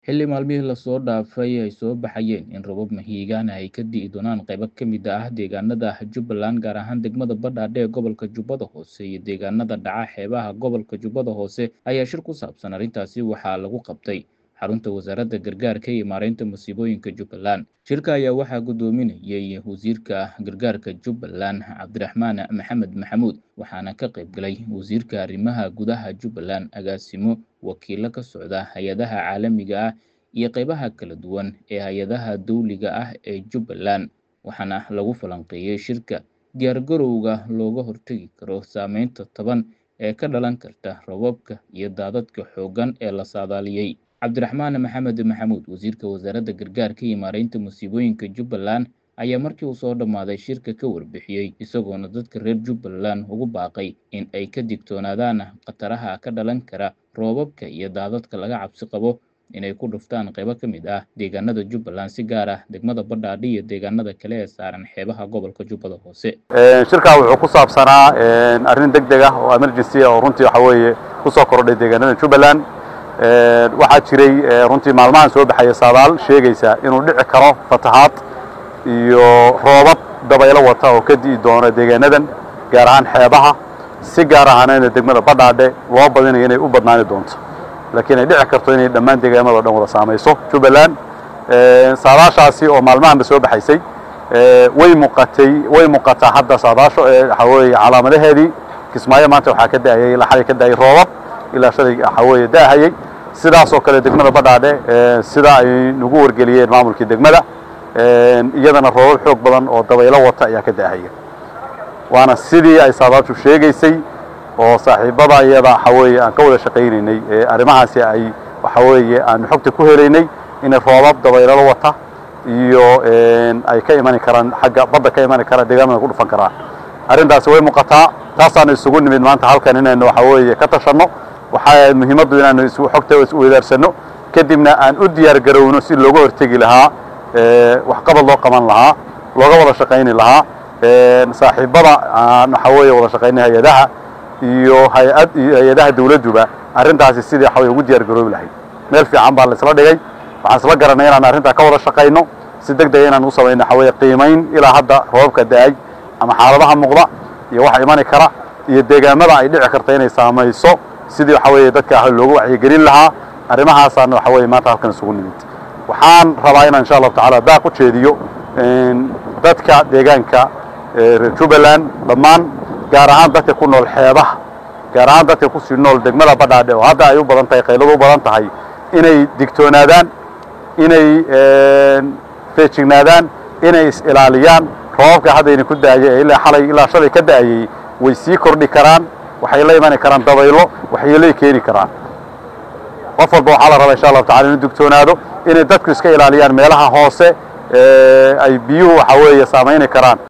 Xilli maalmihii la soo dhaafay ay soo baxayeen in roobab mahiigaan ah ay ka di'i doonaan qaybo ka mid ah deegaanada Jubbaland, gaar ahaan degmada Badhaadhe ee gobolka Jubbada Hoose iyo deegaanada dhaca xeebaha gobolka Jubbada Hoose, ayaa shir ku saabsan arrintaasi waxaa lagu qabtay xarunta Wasaaradda Gargaarka iyo Maareynta Masiibooyinka Jubbaland. Shirka ayaa waxaa guddoominayay Wasiirka Gargaarka Jubbaland, Cabdiraxmaan Maxamed Maxamuud, waxaana ka qayb galay Wasiirka Arrimaha Gudaha Jubbaland, agaasimo, wakiillo ka socda hay'adaha caalamiga ah iyo qaybaha kala duwan ee hay'adaha dawliga ah ee Jubbaland, waxaana lagu falanqeeyay shirka diyaargarowga looga hortagi karo saameynta taban ee ka dhalan karta roobabka iyo daadadka xooggan ee la saadaaliyay. Cabdiraxmaan Maxamed Maxamuud, Wasiirka Wasaaradda Gargaarka iyo Maareynta Masiibooyinka Jubbaland, ayaa markii uu soo dhammaaday shirka ka warbixiyay, isagoona dadka reer Jubbaland ugu baaqay in ay ka digtoonaadaan khataraha ka dhalan kara roobabka iyo daadadka laga cabsi qabo inay ku dhuftaan qaybo ka mid ah deegaanada Jubbaland, si gaar ah degmada Badhaadhe iyo deegaanada kale ee saaran xeebaha gobolka Jubbada Hoose. shirkaa wuxuu ku saabsanaa arrin degdeg ah oo emergency ah oo runtii waxa weeye ku soo kordhay deegaanada Jubbaland waxaa jiray runtii maalmahan soo baxaya saadaal sheegaysa inuu dhici karo fatahaad iyo roobab dabaylo wata oo ka di'i doona deegaanadan gaar ahaan xeebaha si gaar ahaanayna degmada Badhaadhe loo badinayo inay u badnaani doonto laakiin ay dhici karto inay dhammaan deegaamada oo dhan wada saamayso Jubbaland saadaashaasi oo maalmahanba soo baxaysay way muuqatay way muuqataa hadda saadaasho waxa weeye calaamadaheedii kismaayo maanta waxaa ka da'ayay ilaa xalay ka da'ay roobab ilaa shalay waxa weeye da'ahayay sidaas oo kale degmada Badhaadhe sida ay nagu wargeliyeen maamulkii degmada iyadana roobab xoog badan oo dabaylo wata ayaa ka da'ahaya waana sidii ay saadaashu sheegaysay oo saaxiibada iyada waxa weeye aan ka wada shaqaynaynay arrimahaasi ay waxa weeye aanu xogta ku helaynay inay roobab dabaylalo wata iyo ay ka imani karaan xagga badda ka imani karaan deegaamada ku dhufan karaan arrintaasi way muuqataa taasaanu isugu nimid maanta halkan inaynu waxa weeye ka tashanno waxaa muhiimaddu inaanu isu xogta is weydaarsano kadibna aan u diyaar garowno si looga hortegi lahaa waxqabad loo qaban lahaa looga wada shaqayni lahaa saaxiibada aan waxa weeye wada shaqaynay hay-adaha iyo hay-ad iyo hay-adaha dawladduba arrintaasi sidii waxa weye ugu diyaar garoobi lahayd meel fiican baa la isla dhigay waxaan isla garanay inaan arrintaa ka wada shaqayno si deg dega inaan u samayno waxa weeye qiimayn ilaa hadda roobabka da-ay ama xaaladaha muuqda iyo waxa imani kara iyo deegaamada ay dhici karta inay saamayso sidii waxa weeye dadka loogu wacyigelin lahaa arrimahaasaan waxa weeye maanta halkan isugu nimid waxaan rabaa inaan insha allahu tacaala daaq u jeediyo dadka deegaanka reer Jubbaland dhammaan gaar ahaan dadka ku nool xeebaha gaar ahaan dadka ku sii nool degmada Badhaadhe oo hadda ay u badan tahay qayladu u badan tahay inay digtoonaadaan inay feejignaadaan inay is ilaaliyaan roobabka haddayna ku da'ayay ilaa xalay ilaa shalay ka da'ayay way sii kordhi karaan waxay la imani karaan dabaylo waxyeelay keeni karaan qof walba waxaa la rabaa insha allahu tacala inuu digtoonaado inay dadku iska ilaaliyaan meelaha hoose ay biyuhu waxa weeye saamayni karaan